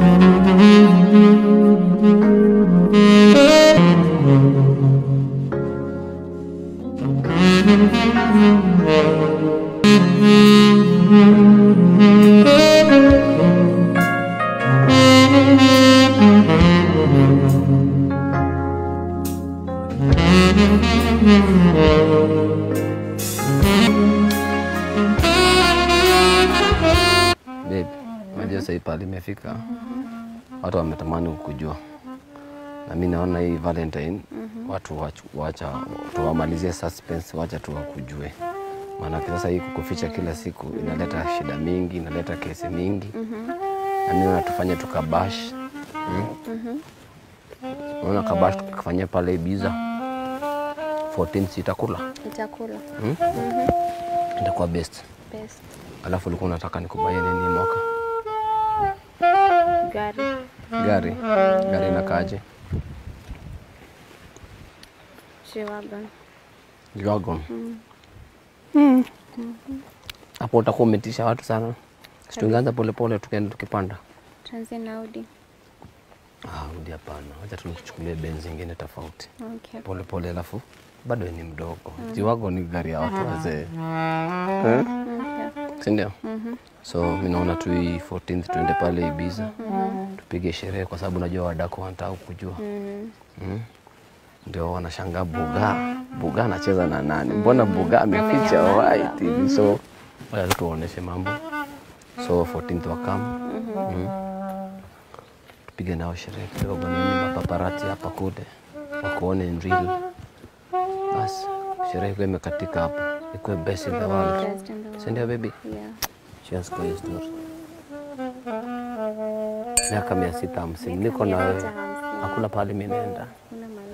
Babe, unajua sasa hii pale imefika, watu wametamani kukujua, na mi naona hii Valentine watu wachu- wacha tuwamalizie suspense, wacha tu wakujue, maanake sasa hii kukuficha kila siku inaleta shida mingi, inaleta kesi mingi, na mi naona tufanye tukabash mm? Unaona kabash tukafanyia pale Ibiza 14 sitakula Nitakula. itakuwa best. Best. Alafu ulikuwa unataka nikubaie nini mwaka Gari. gari gari inakaaje? G-Wagon. Dragon. Hapo utakuwa umetisha watu sana. Si tungeanza polepole tukaenda tukipanda. Tuanzie na Audi. Ah, udi hapana. Acha tuchukulie benzi ingine tofauti. Okay. Pole pole alafu bado ni mdogo. Jiwago ni gari ya watu wazee. Eh? Okay. Si ndio? So mimi naona tu hii 14th tuende pale Ibiza. Tupige sherehe kwa sababu najua wadako wanataka kujua. Mm. Mm. Ndio wanashangaa Buga, Buga anacheza na nani? Mbona Buga ameficha white hivi? So wacha tu tuwaoneshe mambo. So 14th wakam mm. tupige nao sherehe kidogo, nini mapaparati hapa kule wakuone in real. Basi sherehe ikuwe imekatika hapo, ikuwe best in the world, Best in the world. si ndio baby? Yeah. Cheers kwa hiyo story. Miaka mia sita hamsini niko na Miaka wewe, mia sita hamsini. hakuna pahali mimi naenda. Kuna mahali